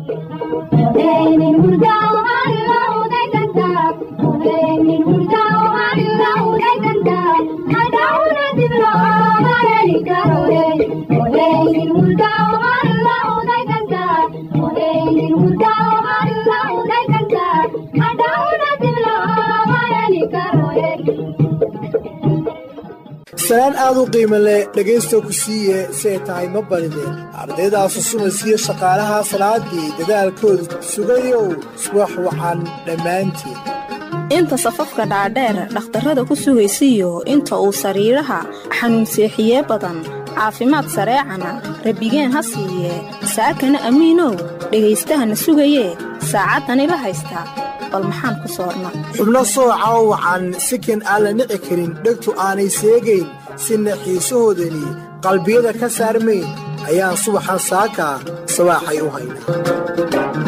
salaan aad u qiimo leh dhegaysta ku siiye si ay tahay ma barideen ardaydaas usumaysiyo shaqaalaha salaadii dadaalkooda sugayow subax wacan dhammaantiin inta safafka dhaadheer dhakhtarrada ku sugaysiyo inta uu sariiraha xanuunseexiye badan caafimaad sareecana rabbigeen ha siiye saakana amiinow dhagaystahana sugayee saacaddani la haystaa bal maxaan ku soorna xubno sooca oo wacan sikan aan la nici karin dhegtu aanay seegayn sina xiisahoodani qalbiyada ka saarmayn ayaan subaxan saaka sabaaxay u haynaa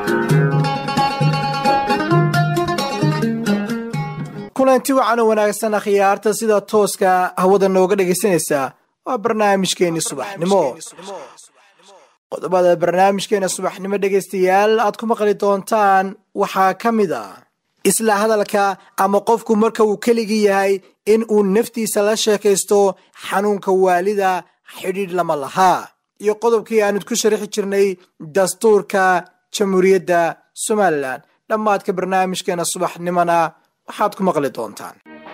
kulanti wacan oo wanaagsan akhyaarta sida tooska hawada nooga dhegaysanaysaa waa barnaamijkeenni subaxnimo qodobada barnaamijkeena subaxnimo dhegaystayaal aad ku maqli doontaan waxaa ka mid a isla hadalka ama qofku marka uu keligii yahay in uu naftiisa la sheekaysto xanuunka waalida xidhiidh lama lahaa iyo qodobkii aanid ku sharaxi jirnay dastuurka jamhuuriyadda somalilan dhammaadka barnaamijkeena subaxnimona waxaad ku maqli doontaan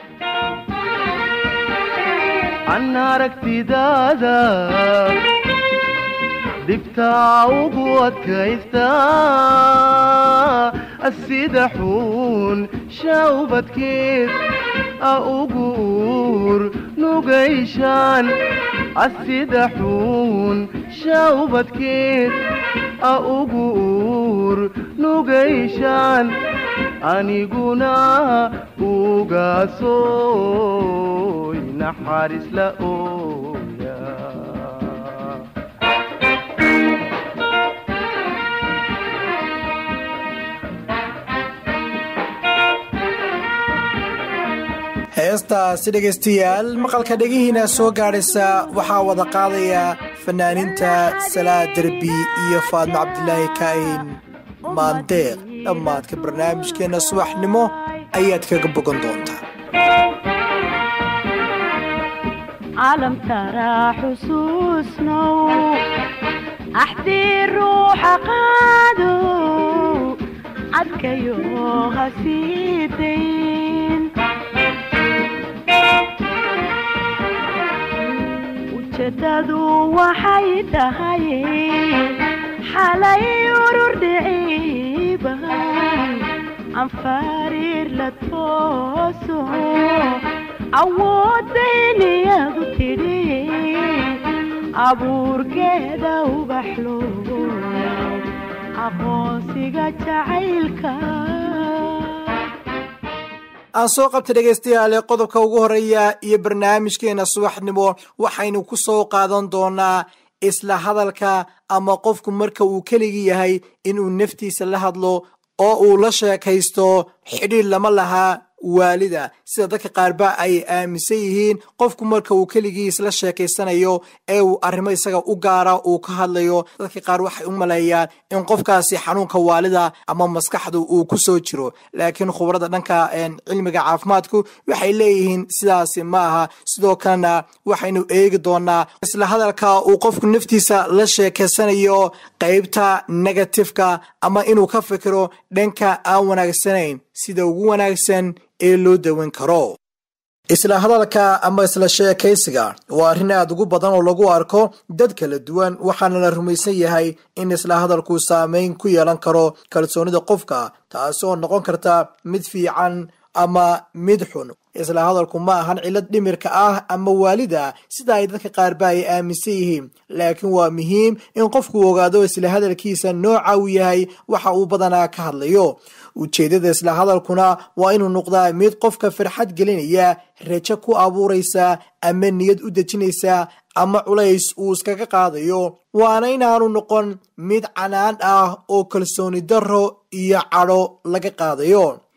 dibtaa ugu adkaysta sida xuun shawbadkeed a ugu uur nugayshaan sida xuun shawbadkeed a ugu uur nugayshaan aniguna ugaasoy naxariis la ooya heestaasi dhegaystayaal maqalka dhegihiina soo gaadhaysa waxaa wada qaadaya fanaaniinta salaad derbi iyo faadmo cabdilaahi ka'in maandeeq dhammaadka barnaamijkeenna subaxnimo ayaad kaga bogan doontaa calamtaraa xusuusnow axdii ruuxa qaado cadkayo ha sii dayn ujeedadu waxay tahay xalay urur dhiciiban anfariir la tooso awoodayniyadu tidhi abuurkeeda ubaxlo aqoonsiga jacaylka aan soo qabta dhegaystayaale qodobka ugu horeeya iyo barnaamijkeena subaxnimo waxaynu ku soo qaadan doonaa isla hadalka ama qofku marka uu keligii yahay inuu naftiisa la hadlo oo uu la sheekaysto xidhiir lama lahaa waalida sida dadka qaarba ay aaminsan yihiin qofku marka uu keligii isla sheekaysanayo ee uu arrimo isaga u gaara uu ka hadlayo dadka qaar waxay u maleeyaan in qofkaasi xanuunka waalida ama maskaxdu uu ku soo jiro laakiin khubarada dhanka cilmiga caafimaadku waxay leeyihiin sidaasi ma aha sidoo kalena waxaynu eegi doonaa isla hadalka uu qofku naftiisa la sheekaysanayo qeybta negatifeka ama inuu ka fikiro dhanka aan wanaagsanayn sida ugu wanaagsan ee loo dawan karo isla hadalka ama isla sheekaysiga waa arrin aad ugu badan oo lagu arko dad kala duwan waxaana la rumaysan yahay in isla hadalku saameyn ku yeelan karo kalsoonida qofka taasoo noqon karta mid fiican ama mid xun isla hadalku ma ahan cilad dhimirka ah ama waalida sida ay dadka qaarba ay aaminsan yihiin laakiin waa muhiim in qofku ogaado isla hadalkiisa nooca uu yahay waxa uu badanaa ka hadlayo ujeeddada isla hadalkuna waa inuu noqdaa mid qofka farxad gelinaya rajo ku abuuraysa ama niyad u dejinaysa ama culays uu iskaga qaadayo waana inaanu noqon mid canaan ah oo kalsooni darro iyo cadho laga qaadayo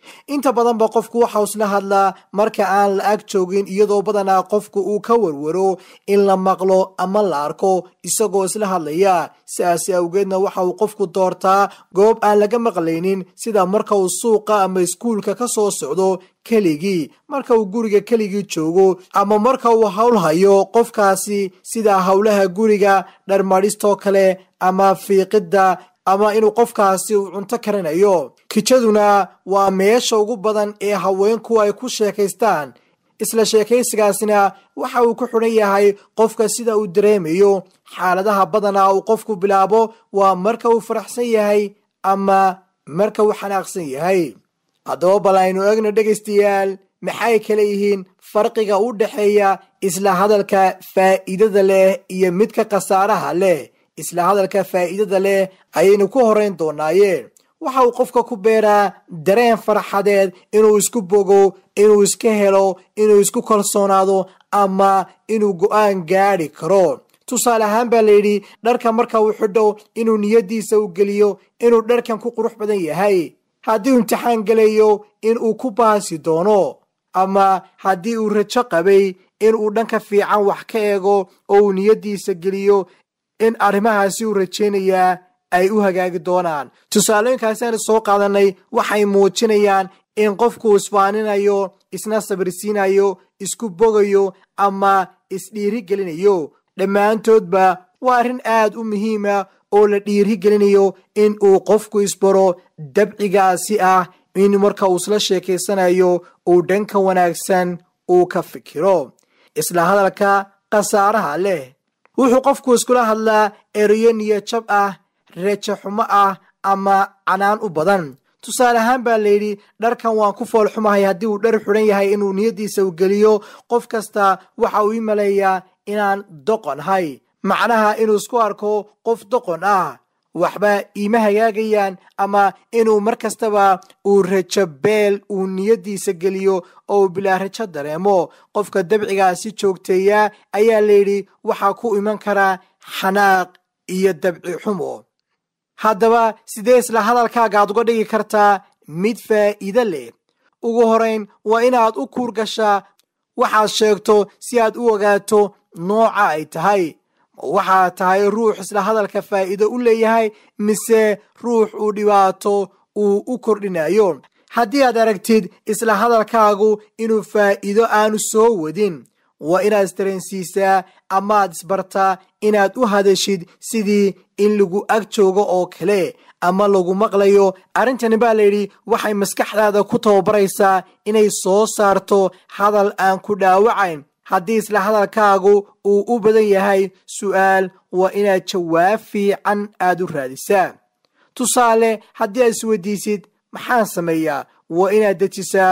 inta badanba qofku waxau isla hadlaa marka aan la ag joogin iyadoo badanaa qofku uu ka warwaro in la maqlo ama la arko isagoo isla hadlaya sidaasi awgeedna waxa uu qofku doortaa goob aan laga maqlaynin sida marka uu suuqa ama iskuulka ka soo socdo keligii marka uu guriga keligii joogo ama marka uu howl hayo qofkaasi sida howlaha guriga dharmadhistoo kale ama fiiqidda ama inuu qofkaasi uu cunto karinayo kijaduna waa meesha ugu badan ee haweenku ay ku sheekaystaan isla sheekaysigaasina waxa uu ku xidhan yahay qofka sida uu dareemayo xaaladaha badanaa uu qofku bilaabo waa marka uu faraxsan yahay ama marka uu xanaaqsan yahay haddaba bal aynu eegno dhegaystayaal maxay kala yihiin farqiga u dhexeeya isla hadalka faa'iidada leh iyo midka khasaaraha leh isla hadalka faa'iidada leh ayaynu ku horeyn doonaaye waxa uu qofka ku beeraa dareen farxadeed inuu isku bogo inuu iska helo inuu isku kalsoonaado ama inuu go'aan gaadhi karo tusaale ahaan baa layidhi dharka marka uu xidho inuu niyaddiisa u geliyo inuu dharkan ku qurux badan yahay haddii uu imtixaan gelayo in uu ku baasi doono ama haddii uu rajo qabay in uu dhanka fiican wax ka eego oo uu niyaddiisa geliyo in arrimahaasi uu rajaynayaa ay u hagaagi doonaan tusaalooyinkaasiaanu soo qaadanay waxay muujinayaan in qofku isfaaninayo isna sabirsiinayo isku bogayo ama isdhiiri gelinayo dhammaantoodba waa arrin aad u muhiima oo la dhiiri gelinayo in uu qofku isbaro dabcigaasi ah in marka uu isla sheekaysanayo uu dhanka wanaagsan uu ka fikiro isla hadalka khasaaraha leh wuxuu qofku iskula hadlaa ereyo niyajab ah reejo xumo ah ama canaan u badan tusaale ahaan baa layidhi dharkan waan ku foolxumahay haddii uu dhar xidhan yahay inuu niyaddiisa u geliyo qof kasta waxa uu ii maleeyaa inaan doqon hay macnaha inuu isku arko qof doqon ah waxba iima hagaagayaan ama inuu mar kastaba uu rajo beel uu niyaddiisa geliyo oo uu bilaa rajo dareemo qofka dabcigaasi joogteeya ayaa layidhi waxaa ku iman karaa xanaaq iyo dabci xumo haddaba sidee isla hadalkaaga aad uga dhigi kartaa mid faa'iide leh ugu horayn waa inaad u kuur gashaa waxaad sheegto si aad u ogaato nooca ay tahay waxaa tahay ruux isla hadalka faa'iido u leeyahay mise ruux uu dhibaato uu u kordhinayo haddii aad aragtid isla hadalkaagu inuu faa'iido aanu soo wadin waa inaad isdareensiisaa amaad isbartaa inaad u hadashid sidii in lagu ag joogo oo kale ama lagu maqlayo arrintani baa layidhi waxay maskaxdaada ku tababaraysaa inay soo saarto hadal aan ku dhaawacayn haddii isla hadalkaagu uu u badan yahay su'aal waa inaad jawaab fiican aad u raadisaa tusaale haddii aad isweydiisid maxaan sameeyaa waa inaad dejisaa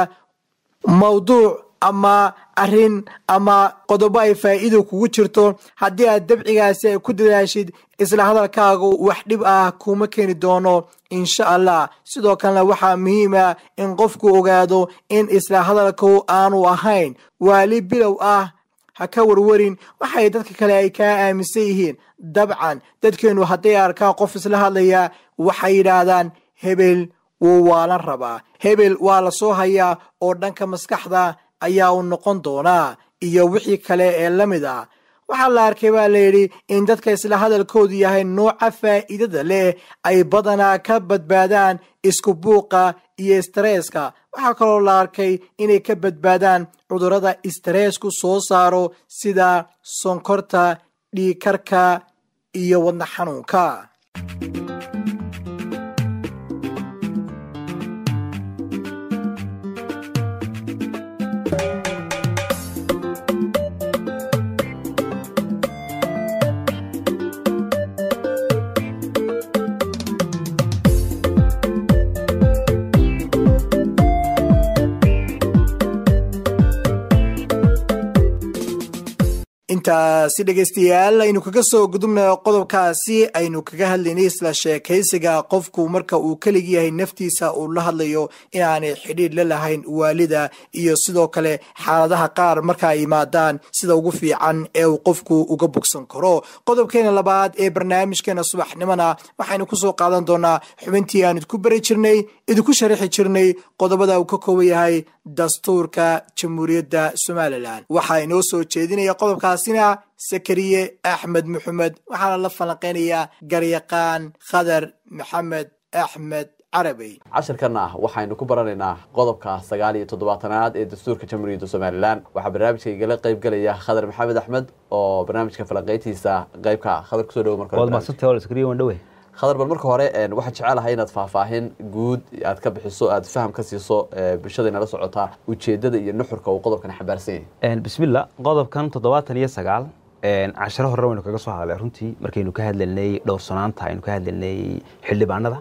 mawduuc ama arrin ama qodobo ay faa'iido kugu jirto haddii aad dabcigaasi ay ku dadaashid isla hadalkaagu wax dhib ah kuma keeni doono insha allah sidoo kalena waxaa muhiima in qofku ogaado in isla hadalku aanu ahayn waali bilow ah ha ka warwarin waxay dadka kale ay kaa aaminsan yihiin dabcan dadkeennu hadday arkaan qof isla hadlaya waxay yidhaahdaan hebel wuu waalan rabaa hebel waa la soo hayaa oo dhanka maskaxda ayaa uu noqon doonaa iyo wixii kale ee la mid ah waxaa la arkay baa layidhi in dadka isla hadalkoodu yahay nooca faa'iidada leh ay badanaa ka badbaadaan isku buuqa iyo istareeska waxaa kaloo la arkay inay ka badbaadaan cudurrada istareesku soo saaro sida sonkorta dhiigkarka iyo wadna xanuunka intaasi dhegaystayaal aynu kaga soo gudubna qodobkaasi aynu kaga hadlaynay isla sheekaysiga qofku marka uu kelig yahay naftiisa uu la hadlayo inaanay xidhiidh la lahayn waalida iyo sidoo kale xaaladaha qaar marka ay yimaadaan sida ugu fiican ee uu qofku uga bogsan karo qodobkeena labaad ee barnaamijkeena subaxnimona waxaynu kusoo qaadan doonaa xubintii aan idku beri jirnay idinku sharaxi jirnay qodobada uu ka kooban yahay dastuurka jamhuuriyadda somalilan waxaa inoo soo jeedinaya qodobkaasina sakariye axmed maxamed waxaana la falanqeynayaa garyaqaan khadar maxamed axmed carabey cashirkan ah waxaynu ku baranaynaa qodobka sagaal iyo toddobaatanaad ee dastuurka jamhuuriyadda somalilan waxaa barnaamijka igala qayb gelaya khadar maxamed axmed oo barnaamijka falanqeyntiisa qaybka khadar kusoo dhawo marka waad mahadsantay wal iskariya waan dhowe khadar bal marka hore waxaan jecelahay inaad faahfaahin guud aad ka bixiso aad faham ka siiso bulshada inala socotaa ujeedada iyo nuxurka uu qodobkan xambaarsan yahay bismillah qodobkan toddobaatan iyo sagaal casharo hore waynu kaga soo hadlay runtii markaynu ka hadlaynay dhowrsanaanta aynu ka hadlaynay xildhibaanada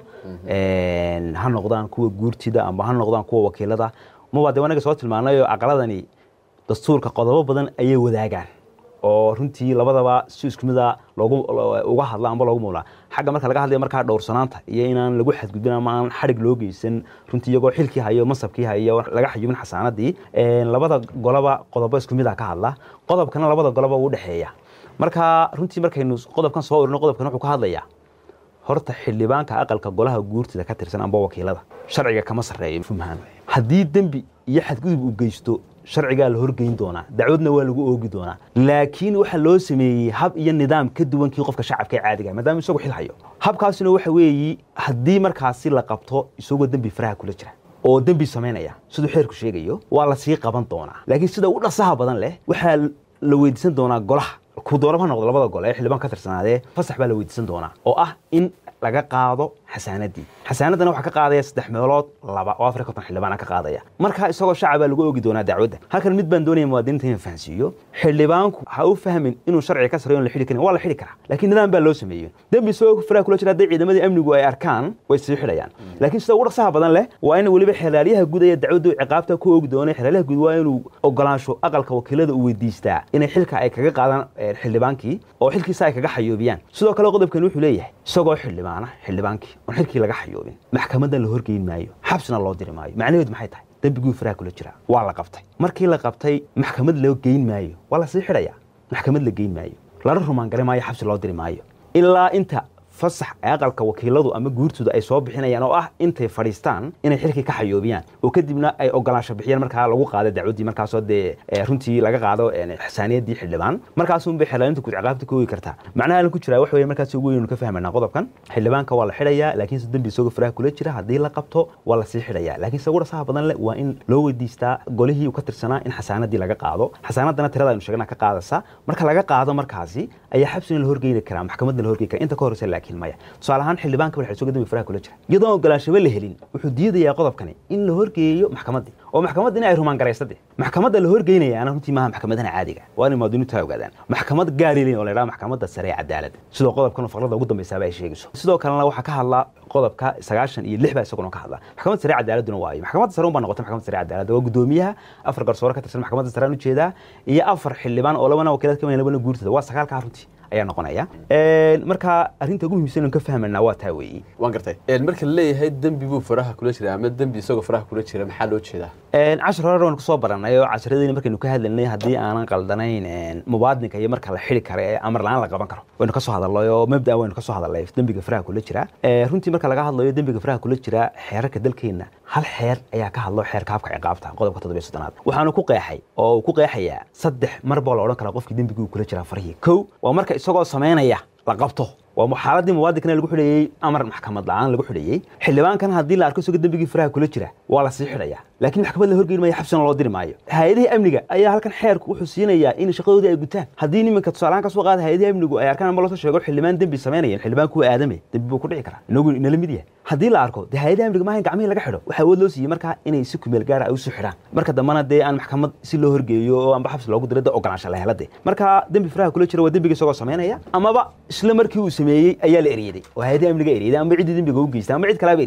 ha noqdaan kuwa guurtida amba ha noqdaan kuwa wakiilada maba de wanaga soo tilmaanayo aqaladani dastuurka qodobo badan ayay wadaagaan oo runtii labadaba si isku mida loogu uga hadla amba loogu muulaa xagga marka laga hadlaya markaa dhowrsanaanta iyo inaan lagu xadgudbin ama aan xadhig loo geysan runtii iyagoo xilkii hayo masabkii hayo laga xayubin xasaanadii labada golaba qodobo isku mida ka hadla qodobkana labada goloba uu dhexeeya marka runtii markaynu qodobkan soo urino qodobkan wuxuu ka hadlayaa horta xildhibaanka aqalka golaha guurtida ka tirsan amba wakiilada sharciga kama sarreeyo fumhaan haddii dembi iyo xadgudub uu geysto sharcigaa la horgeyn doonaa dacwadna waa lagu oogi doonaa laakiin waxaa loo sameeyey hab iyo nidaam ka duwankii qofka shacabka ee caadiga maadaama isagu xil hayo habkaasina waxa weeyi haddii markaasi la qabto isagoo dembi faraha kula jira oo dembi samaynaya siduu xeerku sheegayo waa la sii qaban doonaa laakiin sida u dhasaha badan leh waxaa la weydiisan doonaa golaha ku dooraba ha noqdo labada gole ee xildhibaan ka tirsanaadee fasax baa la weydiisan doonaa oo ah in laga qaado xasaanadii xasaanaddana waxaa ka qaadaya saddex meelood laba oo afar iyo konton xildhibaana ka qaadaya marka isagoo shacabaa lagu oogi doonaa dacwadda halkan mid baan doonaya muwaadiniinta inaan fahansiiyo xildhibaanku ha u fahmin inuu sharciga ka sarreeyo on la xidhi karin waa la xidhi karaa laakiin nidaam baa loo sameeyey dembi isagoo faraha kula jira hadday ciidamadii amnigu ay arkaan way sii xidhayaan laakiin sida ugu dhaqsaha badan leh waa in weliba xelaalyaha guud ee dacwaddu ciqaabta ku oogi doonay xelaalyaha guud waa inuu ogolaansho aqalka wakiilada uu weydiistaa inay xilka ay kaga qaadaan xildhibaankii oo xilkiisa ay kaga xayoobiyaan sidoo kale qodobkan wuxuu leeyahay isagoo xildhibaana xildhibaankii oon xilkii laga xayoobin maxkamaddan la horgeyn maayo xabsina loo diri maayo macnaheedu maxay tahay dembiguu faraha kula jiraa waa la qabtay markii la qabtay maxkamad loo geyn maayo waa la sii xidhayaa maxkamad la geyn maayo lana rumaangari maayo xabsi loo diri maayo ilaa inta fasax ee aqalka wakiiladu ama guurtooda ay soo bixinayaan oo ah intay fadhiistaan inay xilkii ka xayoobiyaan oo kadibna ay ogolaansho bixiyaan markaa lagu qaado dacwaddii markaasoo dee runtii laga qaado xasaaniyadii xildhibaan markaasunbay xelaalinta guud ciqaabta ka oogi kartaa macnaha alin ku jiraa waxa weye markaas ugu weynu ka fahmaynaa qodobkan xildhibaanka waa la xidhayaa laakiinse dembi isagoo faraha kula jira haddii la qabto waa la sii xidhayaa laakiin se ugu dhasaha badan leh waa in loo weydiistaa golihii uu ka tirsanaa in xasaanadii laga qaado xasaanadana tirada aynu sheegna ka qaadaysa marka laga qaado markaasi ayaa xabsina la horgeyni karaa maxkamadna la horgeyn karaa inta ka horeysa laakiin maya tusaale ahaan xildhibaanka bal xilsooga dembi faraha kula jira iyadoon ogolaanshaba la helin wuxuu diidayaa qodobkani in la horgeeyo maxkamaddii oo maxkamadda in ay rumaan garaysade maxkamadda la horgeynayaana runtii maaha maxkamadana caadiga waa inay muwaadiniintu ay ogaadaan maxkamad gaari leyn oo la yidhaha maxkamadda sare ee cadaaladda sidoo qodobkan faqrada ugu dambaysaaba ay sheegayso sidoo kalena waxaa ka hadla qodobka sagaashan iyo lix baa isaguna ka hadla maxkamadda sare cadaaladuna waayo maxkamadda sare un baa noqotay maxkamadda sare cadaaladda waa gudoomiyaha afar garsoore ka tirsan maxkamadda sare aan ujeedaa iyo afar xildhibaan oo labana wakiilad ka mid labana guurtada waa sagaalkaa runtii ayaa noqonaya marka arrinta ugu muhiimsan ka fahmanaa waa taa weeyi waan gartay marka la leeyahay dembi buu faraha kula jira ama dembi isagoo faraha kula jira maxaa loo jeedaa cashar hore waynu kusoo baranay oo casharadeyni markaynu ka hadlaynay haddii aanan qaldanayn mubaadinka iyo marka la xidi karo ee amar la-aan la qaban karo waynu kasoo hadalnay oo mabda waynu kasoo hadalnay dembiga faraha kula jira runtii marka laga hadlayo dembiga faraha kula jira xeerarka dalkeenna hal xeer ayaa ka hadlo xeerka habka ciqaabta qodobka toddobiyo soddonaad waxaanu ku qeexay oo uu ku qeexayaa saddex mar baa la odhan karaa qofkii dembigii uu kula jiraa farihii kow waa marka isagoo samaynaya la qabto waa xaaladii muwaadinkana lagu xidhayey amar maxkamad la-aan lagu xidhayey xildhibaankan haddii la arko isagoo dembigii faraha kula jira waa la sii xidhaya laakiin maxkamad la horgeyn maayo xabsina loo diri maayo hay-adihii amniga ayaa halkan xeerku wuxuu siinayaa in shaqadoodii ay gutaan haddii nimanka tusaalahaan ka soo qaada hay-adihii amnigu ay arkaan ama loosoo sheego xildhibaan dembi samaynayan xildhibaan kuwa aadame dembi buu ku dhici karaa inagu inala mid yahay haddii la arko dee hay-adaha amniga maaha in gacmihii laga xidho waxaa awood loo siiyey markaa inay si kumeel gaara ay usoo xidhaan marka dambena dee aan maxkamad si loo horgeeyo oo amba xabsi loogu diro de ogolaansha la helade marka dembi faraha kula jira waa dembiga isagoo samaynaya amaba isla markii uu sameeyey ayaa la eryeday oo hay-adaha amniga eryeday amba ciddii dembiga u geystay amba cid kalaaba eryatay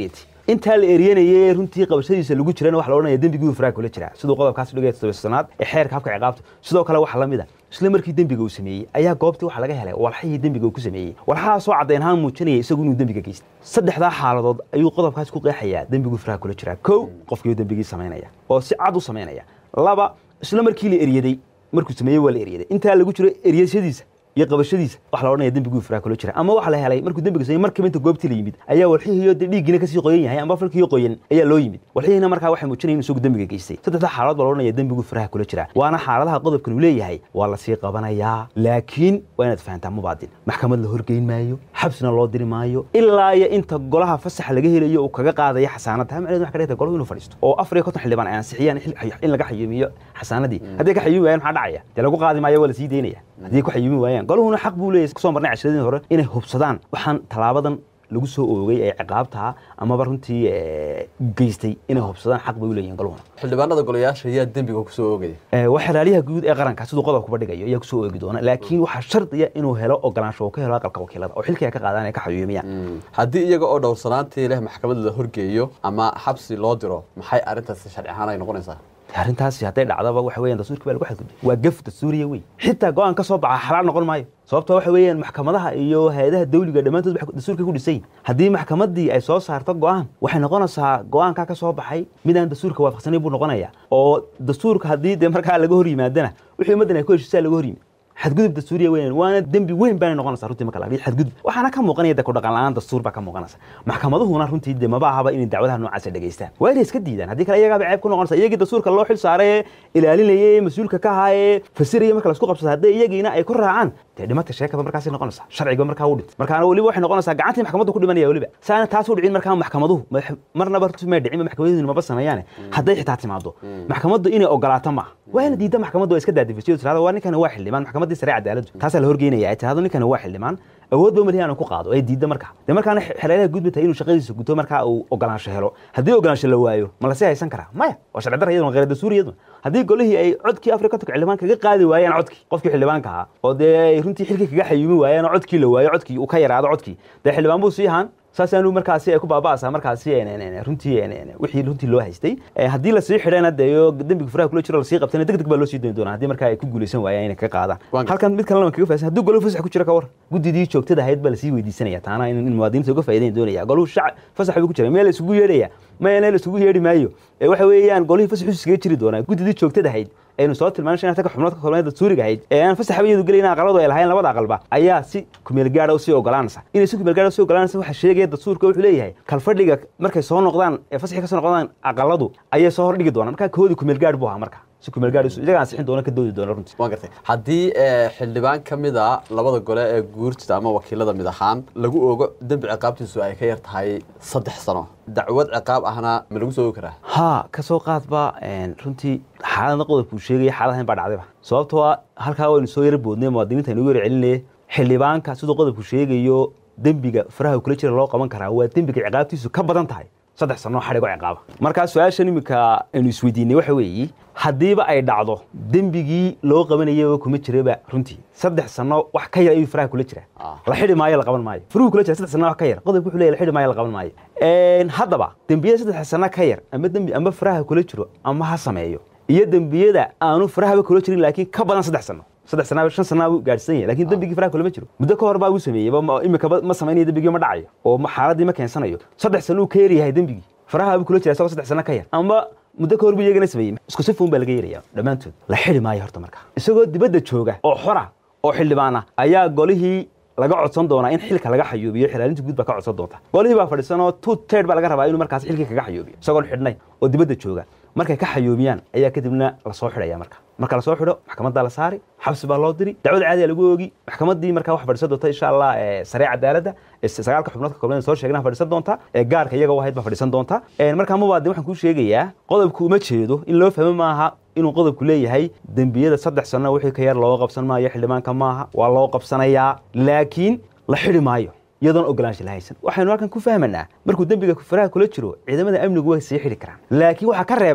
intaa la eryanayay runtii qabashadiisa lagu jirana waxa la odhanaya dembigii faraha kula jiraa siduu qodobkaas dhigaya todobasanaad ee xeerka habka ciqaabta sidoo kale waxa la mid a isla markii dembiga uu sameeyey ayaa goobtii waxa laga helay walxihii dembiga uu ku sameeyey walxahaasoo caddayn ahaan muujinaya isagu inuu dembiga geystay saddexdaa xaaladood ayuu qodobkaas ku qeexayaa dembiguu faraha kula jiraa kow qofkii dembigii samaynaya oo si cad u samaynaya laba isla markii la eryaday markuu sameeyey waa la eryaday intaa lagu jiro eryashadiisa iyo qabashadiisa waxa la odhanaya dembiguu faraha kula jira ama waxa la helay markuu dembiga sameeyey markiiba inta goobtii la yimid ayaa walxihiiyo dee dhiiggiina kasii qoyan yahay ama falkiiyo qoyan ayaa loo yimid walxihiina markaa waxay muujinayeen isagu dembiga geystay saddexda xaaladood baa la odhanaya dembiguu faraha kula jira waana xaaladaha qodobkan uu leeyahay waa lasii qabanayaa laakiin waa inaad fahantaa mubaadin maxkamad la horgeyn maayo xabsina loo diri maayo ilaa iyo inta golaha fasaxa laga helayo uu kaga qaadaya xasaanada ha macneed waxa ka dhigta golahu inuu fadhiisto oo afar iyo konton xildhibaan ay ansixiyaan in laga xayuumiyo xasaanadii haddii ka xayuumi waayaan maxaa dhacaya dee lagu qaadi maayo waa lasii daynaya haddii ku xayuumi waayaan goluhuna xaq buu leeyahay kusoo marnay cashiradii hore inay hubsadaan waxaan talaabadan lagu soo oogay ee ciqaabtaa amaba runtii geystay inay hubsadaan xaq bay u leeyihin goluhuna xildhibaanada golayaasha ayaa dembiga kusoo oogaya waa xeraaliyaha guud ee qaranka siduu qodobkuba dhigayo ayaa kusoo oogi doona laakiin waxaa shardiya inuu helo ogolaansho uu ka helo aqalka wakiilada oo xilkii ay ka qaadaan ay ka xayuumiyaan haddii iyaga oo dhowrsanaantii leh maxkamad la horgeeyo ama xabsi loo diro maxay arrintaasi sharci ahaan ay noqonaysaa arrintaasi hadday dhacdaba waxa weeyaan dastuurkii baa lagu xadgudbay waa gaf dastuuriya wey xitaa go-aan ka soo baxa xalaal noqon maayo sababto waxa weeyaan maxkamadaha iyo hay-adaha dawliga dhammaantood dastuurka ku dhisan haddii maxkamaddii ay soo saarto go-aan waxay noqonaysaa go-aankaa ka soo baxay midaan dastuurka waafaqsanayn buu noqonaya oo dastuurka haddii dee markaa laga hor yimaadana wixii ummaddan ay ku heshiisaa laga hor yimid xadgudub dastuuriya weeyaan waana dembi weyn baanay noqonaysaa runtii marka laga xadgudub waxaana ka muuqanaya de ku dhaqan la-aan dastuur baa ka muuqanaysa maxkamaduhuna runtii de maba ahaba inay dacwadaha noocaasa dhegeystaan waa inay iska diidaan haddii kale iyagaaba ceeb ku noqonaysa iyagii dastuurka loo xil saaray ee ilaalinaya ee mas-uulka ka ahaa ee fasiraya marka laisku qabsada haddii iyagiina ay ku raacaan dee dhimata sheekaba markaasay noqonaysaa sharciga markaa u dhint markaana weliba waxay noqonaysaa gacantii maxkamaddu ku dhimanaya weliba saana taas u dhicin markaa maxkamaduhu marnaba runtii may dhicin maxkamaduhu maba sameeyaane hadday xitaa timaado maxkamaddu inay ogolaato maaha waa ina diidda maxkamaddu ay iska daadifisyo tirahdo waa ninkani waa xildhibaan maxkamaddii sare cadaaladdu taasaa la horgeynaya ay tirahdo ninkani waa xildhibaan awood ba malihi aanu ku qaado ay diidda markaa dee markaana xereeraha guud tahay inuu shaqadiisa guto markaa uu ogolaansho helo haddii ogolaansho la waayo ma lasii haysan karaa maya waa sharci darra iyaduna khayr dastuuri iyaduna haddii golihii ay codkii afrika kontonka xildhibaan kaga qaadi waayaan codkii qofkii xildhibaanka ahaa oo dee ay runtii xilkii kaga xayuumi waayaan oo codkii la waayo codkii uu ka yaraado codkii dee xildhibaan buu sii ahaan saasaanu markaasi ay ku baaba'aysaa markaasi runtii wixii runtii loo haystay haddii lasii xidhayna deeyo dembiga furaha kula jiro lasii qabtana deg deg baa loo sii dooni doonaa haddii markaa ay ku guulaysan waayaan inay kaga qaadaan halkan mid kalena kaga faasan haddii goluhu fasax ku jira ka war guddidii joogtada ahayd baa lasii weydiisanaya taana in muwaadiniinta uga faa'idayn doonaya goluhu shac fasax buu ku jira meel isugu yeedhaya mayana la isugu yeedhi maayo waxa weeyaan golihii fasax iskaga jiri doonaa guddidii joogtada ahayd aynu soo tilmaanay shan ka xubnood ka kooban dastuuriga ahayd ee aan fasaxba iyadu gelayna aqaladu ay lahayn labada aqalba ayaa si kumeel gaara u sii ogolaanaysa inay si kumeel gaara usii ogolaanaysa waxa sheegaya dastuurka wuxuu leeyahay kalfadhiga markay soo noqdaan ee fasaxii ka soo noqdaan aqaladu ayay soo hordhigi doonaan markaa koodii kumeel gaar buu ahaa marka si kumeel gaar iyaga ansixin doona ka doodi doona runtii waan gartay haddii xildhibaan ka mid a labada gole ee guurtida ama wakiilada mid ahaan lagu oogo dembi ciqaabtiisu ay ka yar tahay saddex sano dacwad ciqaab ahna ma lagu soo oogi karaa ha ka soo qaadba runtii xaaladna qodobkuu sheegaya xaaladahan baa dhacdayba sababtoo ah halkaa waynu soo yara boodnay muwaadiniinta aynu yara celinaya xildhibaanka siduu qodobku sheegayo dembiga faraha kula jira loo qaban karaa waa dembiga ciqaabtiisu ka badan tahay saddex sanoo xadhigo ciqaaba markaa su-aashan iminka aynu isweydiinay waxa weeye haddiiba ay dhacdo dembigii loo qabanayaba kuma jiraba runtii saddex sano wax ka yar ayuu faraha kula jira la xidhi maayo la qaban maayo furuhu kula jira saddex sano wax ka yar qodobku wuxuu leeyahay la xidhi maayo la qaban maayo haddaba dembiyada saddex sano ka yar ama dembi ama faraha kula jiro ama ha sameeyo iyo dembiyada aanu farahaba kula jirin laakiin ka badan saddex sano saddex sana shan sana buu gaadhsan yahay lakin dembigii faraha kulama jiro muddo ka hor baa uu sameeyey imika ma samaynayo dembigii ma dhacayo oo xaaladii ma keensanayo saddex sano uu ka yaryahay dembigii faraha buu kula jira isagoo saddex sano ka yar ama muddo ka hor buu iyagana sameeyey isku sifuun baa laga yaraya dhammaantood la xidhi maayo horta marka isagoo dibadda jooga oo xora oo xildhibaana ayaa golihii laga codsan doonaa in xilka laga xayuubiyo xilaalinta guud baa ka codsan doonta golihii baa fadhiisanoo two tird baa laga rabaa inuu markaas xilkii kaga xayuubiyo isagoon xidhnay oo dibadda jooga markay ka xayuubiyaan ayaa kadibna lasoo xidhaya marka marka lasoo xidho maxkamaddaa la saari xabsi baa loo diri dacwad caadiya lagu oogi maxkamaddii markaa wax fadhiisan doonta insha allah saree cadaaladda sagaalka xubnood ka kooban soo sheegna fadhiisan doonta gaarka iyaga u ahayd baa fadhiisan doonta markaa mubaadin waxaan kuu sheegayaa qodobku uma jeedo in loo fahmo maaha inuu qodobku leeyahay dembiyada saddex sano wixii ka yar looga qabsan maayo xildhibaanka maaha waa loo qabsanayaa laakiin la xidhi maayo iyadoon ogolaansha la haysan waxaynu halkan ku fahmanaa markuu dembiga faraha kula jiro ciidamada amnigu way sii xidhi karaan laakiin waxaa ka reeban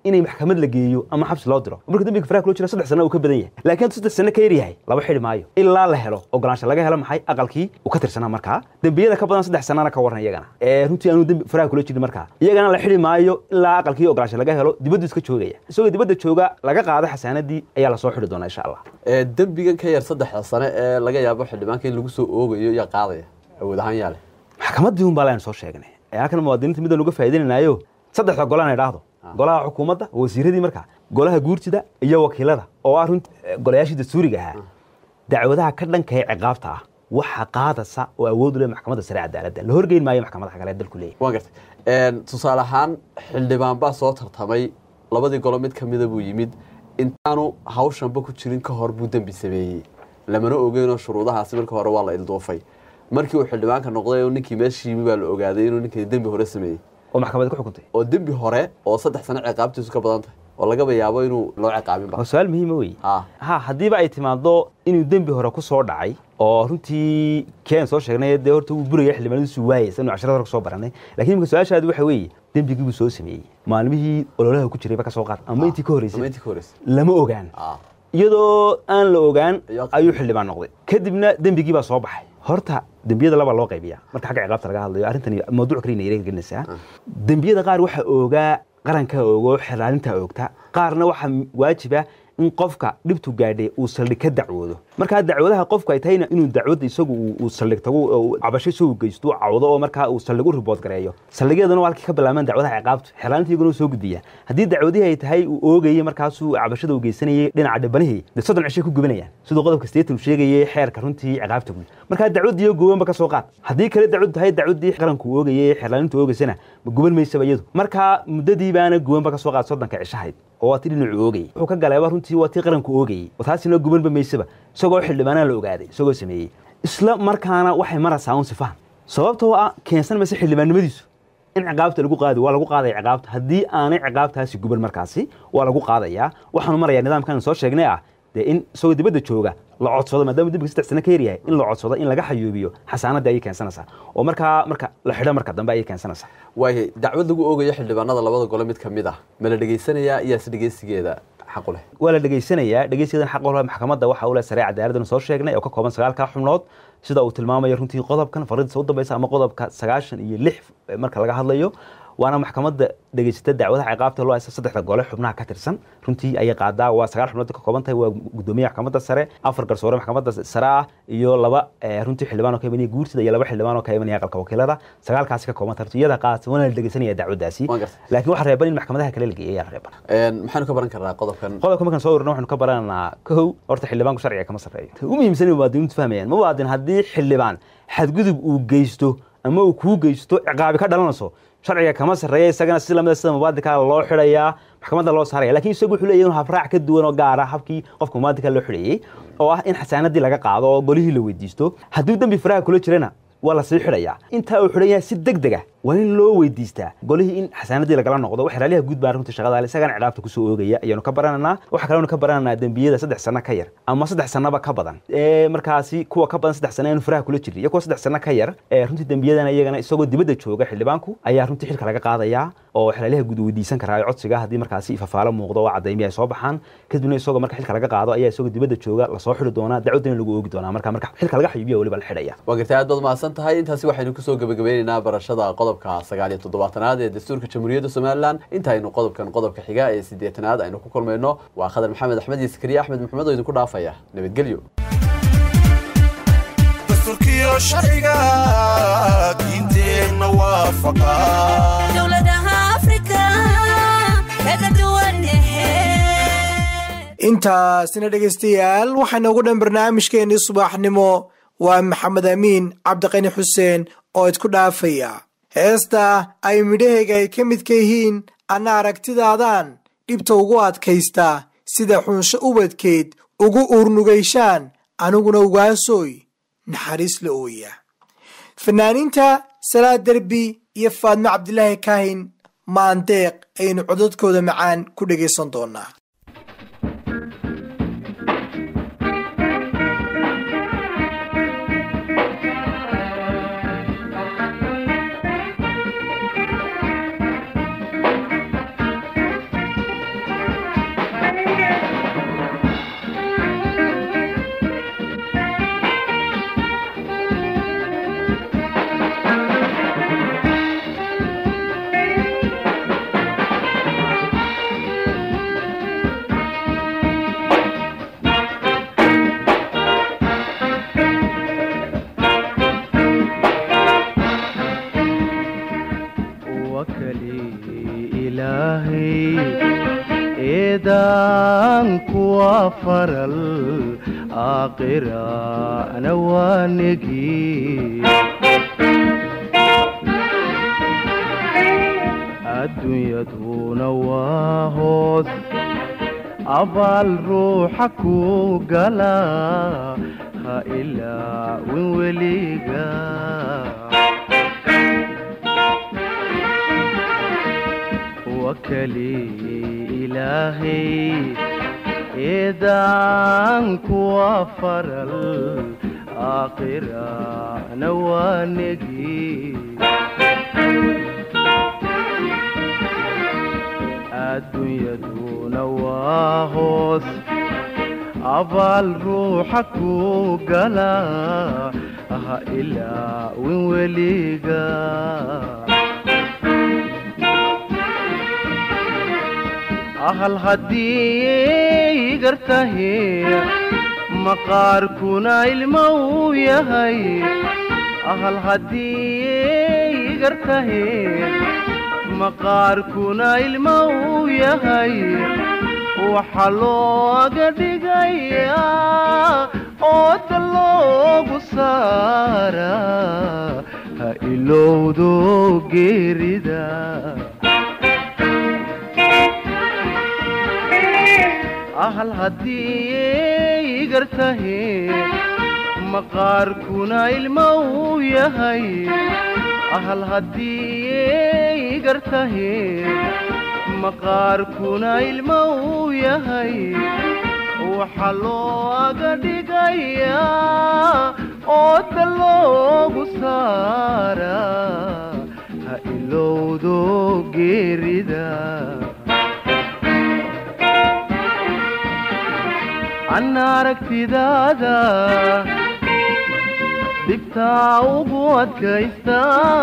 inay maxkamad la geeyo ama xabsi loo diro marka dembiga faraha kula jira saddex sano uu ka badan yahay laakiin hadduu saddex sano ka yar yahay laba xidhi maayo ilaa la helo ogolaansho laga helo maxay aqalkii uu ka tirsanaa markaa dembiyada ka badan saddex sanana ka waran iyagana ee runtii aanu dembi faraha kula jirin markaa iyagana la xidhi maayo ilaa aqalkii ogolaansho laga helo dibaddu iska joogaya isagoo dibadda jooga laga qaado xasaanadii ayaa lasoo xidhi doonaa insha allah ee dembigan ka yar saddexda sane ee laga yaabo xildhibaanka in lagu soo oogayo yaa qaadaya awood ahaan yaa leh maxkamaddii un baa laynu soo sheegnay ee halkan muwaadiniinta midaan uga faa'iidaynanayo saddexda golaan idhaahdo golaha xukuumadda wasiiradii markaa golaha guurtida iyo wakiilada oo ah runti golayaashii dastuuriga ahaa dacwadaha ka dhanka ee ciqaabta ah waxa qaadasa oo awood u leh maxkamadda sare cadaaladda la horgeyn maayo maxkamadaha kale ee dalku leeyahy waan gartay tusaale ahaan xildhibaan baa soo tartamay labadii golo mid ka mida buu yimid intaanu hawshanba ku jirin ka hor buu dembi sameeyey lamana ogeynoo shuruudahaasi marka hore waa la ilduufay markii uu xildhibaanka noqday oo ninkii meesha yimi baa la ogaaday inuu ninkii dembi hore sameeyey oo maxkamad ku xukuntay oo dembi hore oo saddex sano ciqaabtiisu ka badan tahay oo lagaba yaabo inuu loo ciqaabinba waa su-aal muhiima wey ha ha haddiiba ay timaado inuu dembi hore ku soo dhacay oo runtii keen soo sheegnay dee horta uu buraya xildhibaanadiisu waayay sanu casharada hore kusoo baranay lakiin imika su-aashaadi waxa weeye dembigii buu soo sameeyey maalmihii ololaha ku jirayba ka soo qaad ama intii ka ama horreysay intii ka horreysay lama ogaan ha iyadoo aan la ogaan Iyo- ayuu xildhibaan noqday kadibna dembigii baa soo baxay horta dembiyada laba loo qaybiya marka xagga ciqaabta laga hadlayo arrintani mawduuc kale inay gelinaysaa dembiyada qaar waxaa oogaa qaranka oogo xelaalinta oogta qaarna waxaa waajiba in qofka dhibtu gaadhay uu saldhig ka dacwoodo markaa dacwadaha qofku ay tahayna inuu dacwadda isagu uu- uu saldhig tago oo uu cabasho isagu geysto uu cawdo oo markaa uu saldhig u ribood gareeyo saldhigyadana waa halkii ka bilaabmaan dacwadaha ciqaabtu xelaalinta iyaguna uu soo gudbiya haddii dacwadihii ay tahay uu oogayey markaasuu cabashada uu geysanayay dhinaca dhabanihii dee soddon cishay ku gubanayaan siduu qodobka sideetan uu sheegayay xeerka runtii ciqaabta guud markaa dacwaddiiyo gowanba ka soo qaad haddii kale dacwadu tahay dacwaddii qaranku uu oogayey xelaalintu oogaysana ma guban maysaba iyadu markaa muddadii baana gubanba ka soo qaad soddonka cishahayd oo waa tii dhinacu oogayey wuxuu ka galeeba runtii waa tii qaranku oogayey oo taasina gubanba maysaba isagoo xildhibaanaa la ogaaday isagoo sameeyey isla markaana waxay maraysaa un sifahan sababtoo ah keensan mayse xildhibaannimadiisu in ciqaabta lagu qaadi waa lagu qaadaya ciqaabta haddii aanay ciqaabtaasi guban markaasi waa lagu qaadayaa waxaanu marayaa nidaamkan soo sheegnay ah dee in isagoo dibadda jooga la codsado maadaama dembiga saddex sano ka yar yahay in la codsado in laga xayuubiyo xasaanadii ayay keensanaysaa oo markaa marka la xidho marka dambe ayay keensanaysaa waayahay dacwad lagu oogayo xildhibaanada labada gole mid ka mid ah ma la dhegaysanayaa iyaase dhegeysigeeda xaq u leh waa la dhegaysanayaa dhegeysigadan xaq walba maxkamadda waxa uu leh saree cadaaladdan soo sheegnay oo ka kooban sagaalka xubnood sida uu tilmaamayo runtii qodobkan fariidsa u dambaysa ama qodobka sagaashan iyo lix marka laga hadlayo waana maxkamadda dhegeysata dacwadaha ciqaabta loo haysta saddexda gole xubnaha ka tirsan runtii ayay qaadaa waa sagaal xubnood ka kooban tahay waa gudoomiyaha maxkamadda sare afar garsoore maxkamadda sare ah iyo laba eh, runtii xildhibaan oo ka imanaya guurtida iyo laba xildhibaan oo ka imanaya aqalka wakiilada sagaalkaasi ka kooban tahay runtii iyada qaadata waana la dhegeysanaya dacwadaasi Waan gartay. laakiin waxaa reeban in maxkamadaha kale la geeyo ayaa reeban Een, maxaanu ka baran karnaa qodobkan qodobka markaan soo ururna waxaanu ka barananaa kow horta xildhibaanku sharciga kama sarreeyo ugu muhiimsan muwaadiniintu fahmayaan muwaadin haddii xildhibaan xadgudub uu geysto ama uu kuu geysto ciqaabi ka dhalanayso sharciga kama sarreeya isagana si lamida sida muwaadinka loo xidhayaa maxkamadda loo saaraya lakiin isagu wuxuu leeyahay inuu habraac ka duwan oo gaara habkii qofka muwaadinka loo xidhayey oo ah in xasaanadii laga qaado oo golihii la weydiisto hadduu dembi faraha kula jirana waa la sii xidhayaa intaa uu xidhan yahay si deg deg ah waa in loo weydiistaa golihii in xasaanadii lagala noqdo wax raaliha guud baa runtii shaqada leh isagana ciqaabta kusoo oogaya ayaanu ka barananaa waxaa kaleenu ka barananaa dembiyada saddex sano ka yar ama saddex sanoba ka badan ee markaasi kuwa ka badan saddex sano aanu faraha kula jirin iyo kuwa saddex sano ka yar ee runtii dembiyadana iyagana isagoo dibadda jooga xildhibaanku ayaa runtii xilka laga qaadayaa oo xalaaliha guud uu weydiisan karaa codsiga haddii markaasi ifafaalo muuqdo oo cadaymi ay soo baxaan kadibna isagoo marka xilka laga qaado ayaa isagoo dibadda jooga lasoo xidhi doonaa dacwadana lagu oogi doonaa marka marka xilka laga xayuubiya weliba la xidhaya waa gartay aad baad mahadsan tahay intaasi waxaynu kusoo gebagabeyneynaa barashada qodobka sagaal iyo toddobaatanaad ee dastuurka jamhuuriyadda somalilan intaynu qodobkan qodobka xiga ee siddeetanaad aynu ku kulmayno waa khadar maxamed axmed iyo sakariye axmed maxamed oo idinku dhaafaya nabadgelyo dastuurkiyo sharciga diinteenna waafaqa dowladaha afrika kaga duwan yahe intaasina dhegaystayaal waxaa noogu dhan barnaamijkeennii subaxnimo waa maxamed amiin cabdiqani xuseen oo idku dhaafaya heesta ay midhahayga ay ka midka yihiin anna aragtidaadan dhibta ugu adkaysta sida xunsho ubadkeed ugu uurnugayshaan aniguna ugaasooy naxariis la ooya fanaaniinta salaad derbi iyo faadmo cabdilaahi kaahin maandeeq ayaynu codadkooda macaan ku dhegaysan doonaa wakali ilaahay eedaan kuwa faral aakhirana waa negi adduunyaduna waa hoos abaal ruuxa ku gala ha ilaawin weliga wakali ilaahay eedaan kuwa faral aakhirana waa negi adduunyaduna waa hoos abaal ruuxa ku gala ha ilaawin weliga ahal haddii gartahe maqaarkuna ilmo uu yahay ahal haddii gartahe maqaarkuna ilmo uu yahay waxa looga dhigayaa ooda loogu saaraa ha ilowdo geerida ahal haddii gartahe maqaarkuna ilmo uu yahay ahal haddii gartahe maqaarkuna ilmo uu yahay waxa looga dhigayaa ooda loogu saaraa ha ilowdo geerida anna aragtidaada dhibtaa ugu adkaysta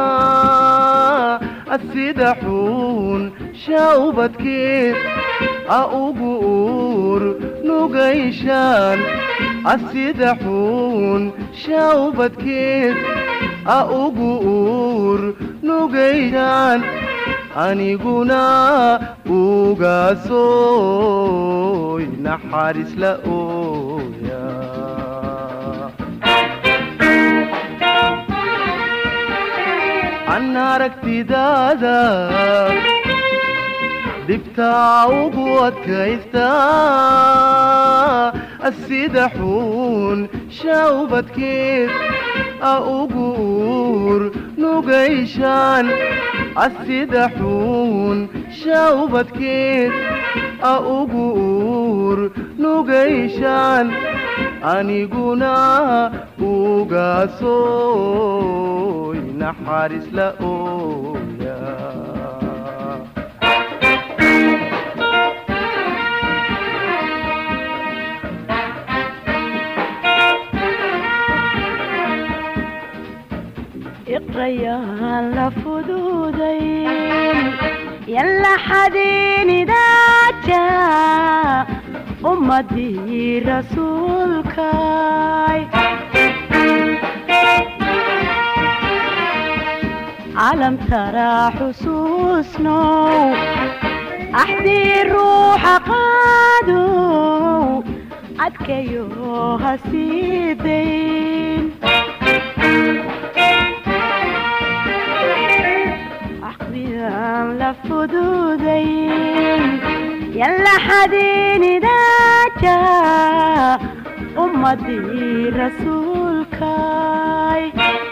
asida xuun shaubadkeed a ugu uur nugayshaan asida xuun shaubadkeed a ugu uur nugayshaan aniguna ugaasoy naxariis la ooya anna aragtidaada dhibtaa ugu adkaysta asida xuun shaubadkeed a ugu uur nugayshaan asida xuun shaubadkeed a ugu uur nugayshaan aniguna ugaasoy naxariis la ooya iqrayaan la fuduudayn yalla xadiinidaaja ummadii rasuulkay calam taraa xusuusnow axdii ruuxa qaadow adkayo ha sii dayn axdiyaan la fuduudayn yalla xadiinidaaja ummadii rasuulkay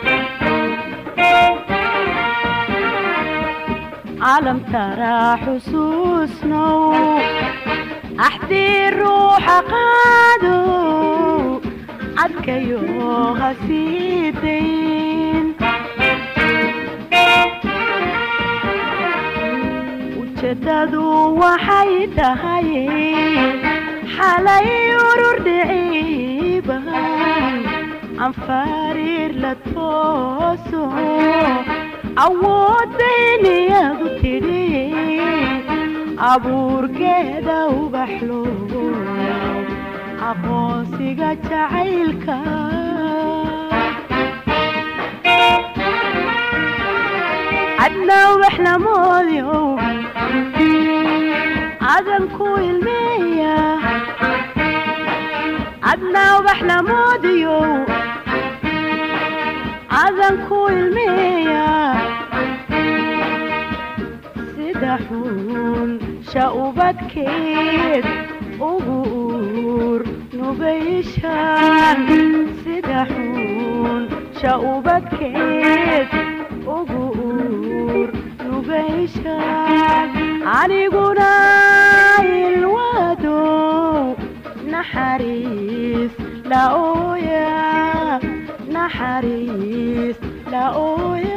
calam taraa xusuusnow axdii ruuxa qaadow adkayo ha sii dayn ujeedadu waxay tahay xalay urur dhiciiban aan fariir la tooso awooddayniyadu tidhi abuurkeeda ubaxlo aqoonsiga jacaylka cadna waxna moodyow cadan ku ilmeeya cadna waxna moodyow cadan ku ilmeeya sida xun sha'ubadkeed ugu uur nugayshan sida xun sha'ubadkeed ugu uur nugayshan aniguna ilwadow naxariis la ooya naxariis la ooya